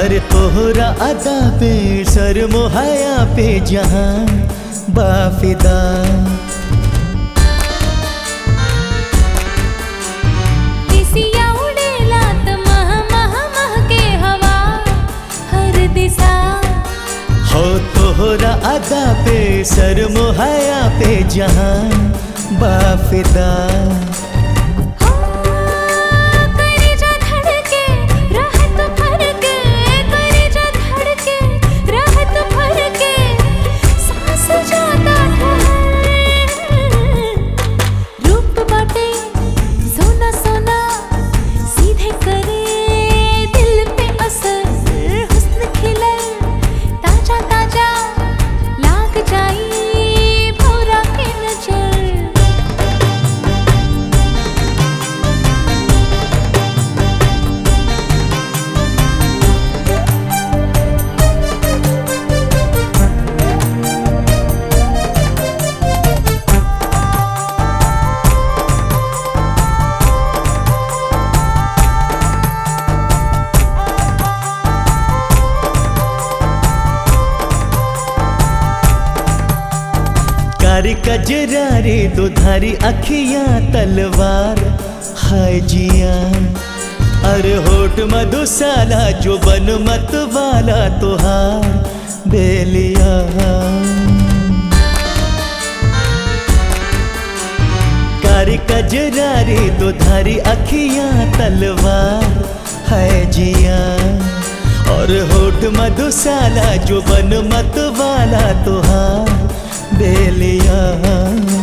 अरे तोहरा अदा पे सर मोहया पे जहां बाफिदा दिसिया उडेला त मह मह मह के हवा हर दिशा हो तोहरा अदा पे सर मोहया पे जहां बाफिदा हो करेजा धड़के रहत फरके करेजा धड़के रहत फरके सांस जाता ठहर रूप बाटे सोना सोना सीधे करे दिल पे असर हुस्न खिले ताजा ताजा लाग जाई भौरा के नजर कारी कजरारी दुधारी अखियां तलवार हाय जिया अरे होठ मधुशाला जो बन मत वाला तुहार बेलिया कारी कजरारी दुधारी अखियां तलवार है जिया और होठ मधुशाला जो बन मत वाला तुहार बेलिया